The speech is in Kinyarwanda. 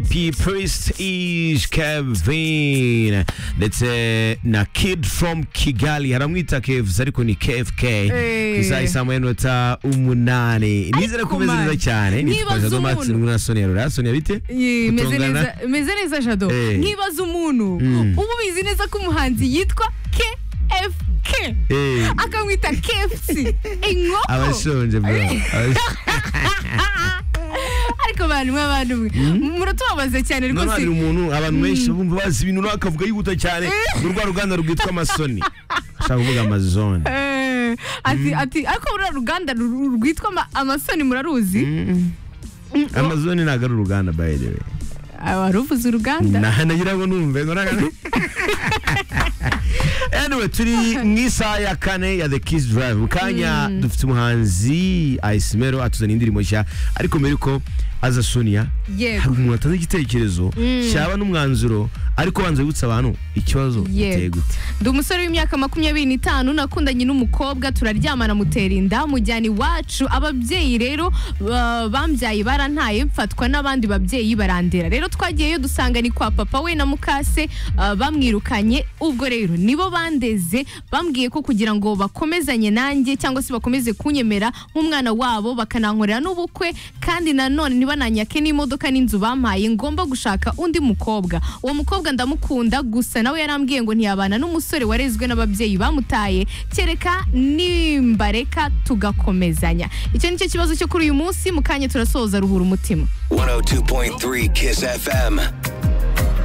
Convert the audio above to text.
P Priest Ish Kevin ndetse na Kid from Kigali haramwita Kevs ariko ni KFK Hey. ku isaha isa amayinota umunani nizere ko umeze neza Mani, cyane nibaza nitwaje umuntu- Max na Sonia Rura Sonia bite Ye, meze Gutongana? neza- meze neza jado Eh. nkibaza umuntu Mm. uba ubizi neza ko umuhanzi yitwa kfk Eh, akamwita kfc inkoko abashonje bro Abashonje. ariko abantu mwe abantu mwe muratubabaze cyane none rwose hari umuntu abantu benshi bumva bazi ibintu runaka akavuga yihuta cyane ni rwa ruganda rwitwa amasoni ashaka kuvuga amazone Eh, ati ati ariko buriya ruganda ru- rwitwa ama- amasoni muraruzi amazone ntabwo ari uruganda by the way Ah, waruvuze uruganda nagira ngo numve ngo naga- anyway turi mu isaha ya kane ya the kiss drive mu kanya dufite umuhanzi ayisimero atuzaniye indirimbo nshya ariko mbere yuko aza sonia hari yego umuntu atanze igitekerezo cyaba n'umwanzuro ariko banza wibutsa abantu ikibazo giteye Yego. gute ndi umusore w'imyaka makumyabiri n'itanu nakundanye n'umukobwa turaryamana mutera inda mujyana iwacu ababyeyi rero ba- bambyaye barantaye mfatwa n'abandi babyeyi barandera rero twagiyeyo dusanga ni kwa papa we na mukase ah, bamwirukanye ubwo rero nibo bandeze bambwiye ko kugira ngo bakomezanye nanjye cyangwa se bakomeze kunyemera nk'umwana wabo bakanankorera n'ubukwe kandi nanone ntibananyake n'imodoka n'inzu bampaye ngomba gushaka undi mukobwa uwo mukobwa ndamukunda gusa nawe yarambwiye ngo ntiyabana n'umusore warezwe n'ababyeyi bamutaye kereka nimbareka tugakomezanya icyo ni cyo kibazo cyo kuri uyu munsi mu kanya turasoza ruhura umutima 102.3 Kiss FM.